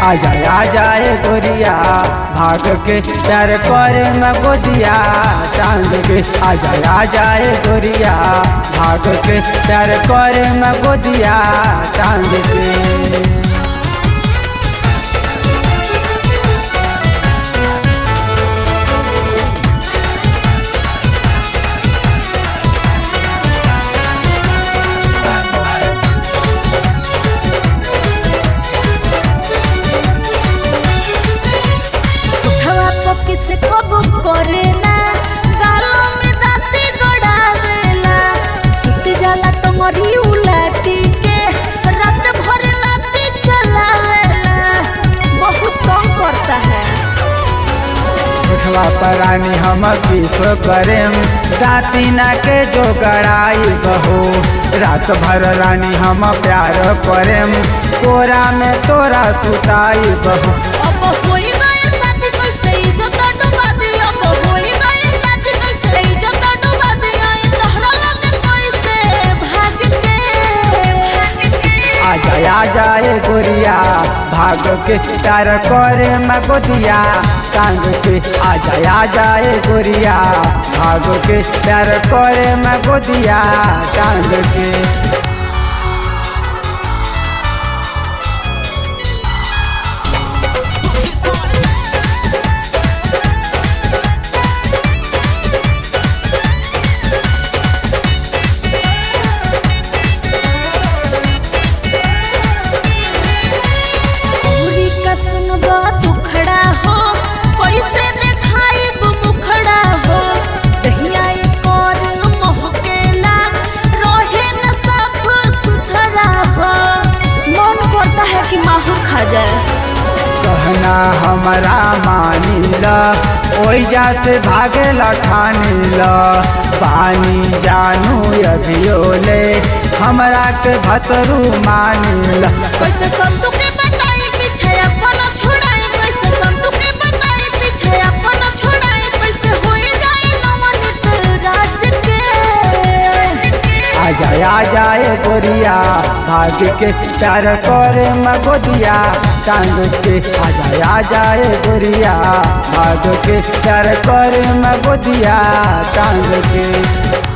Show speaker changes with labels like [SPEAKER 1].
[SPEAKER 1] आ जाए आ जाए गोरिया भाग के प्यार करे मैं गोदिया टांग के आ जाए आ जाए गोरिया भाग के प्यार करे मैं गोदिया टांग के
[SPEAKER 2] उठवा पकी से कब करे ना गालों में दांती गड़ावेला सुत जाला तो मरी उलाटी के रात भर लाती चलावेला बहुत तंग करता है
[SPEAKER 1] उठवा परानी हम विश्व करेम राती ना के जो गड़ाई बहो रात भर रानी हम प्यार करेम कोरा में तोरा सुताई बहो
[SPEAKER 2] अब होई गए साथी कैसे इज्जत डुबा दी अब होई गए साथी कैसे इज्जत डुबा दी आई तहरा लगे कैसे भाग के
[SPEAKER 1] आ जाए आ जाए गोरिया भाग के प्यार करे मैं गोदिया टांग के आ जाए आ जाए गोरिया भाग के प्यार करे मैं गोदिया टांग के
[SPEAKER 2] पूरी कसम बात उखड़ा हो कैसे देखाई मुखड़ा हो दहिया एक और महकेला रहे न सब सुथरा हो मन करता है कि माहौल खा जाए
[SPEAKER 1] कहना हमारा मानीला ओइजा से भागे ठानीला पानी जानू अभियोले हमरा के भतरू मानीला
[SPEAKER 2] कैसे संतु के बताई पीछे अपन छोड़ाई कैसे संतु के बताई पीछे अपन छोड़ाई कैसे होई जाए नवनीत राज के
[SPEAKER 1] आ जाए आ जाए गोरिया भाग के प्यार करे मगोदिया टांग के आ जाए आ जाए गोरिया भाग के प्यार करे मगोदिया टांग के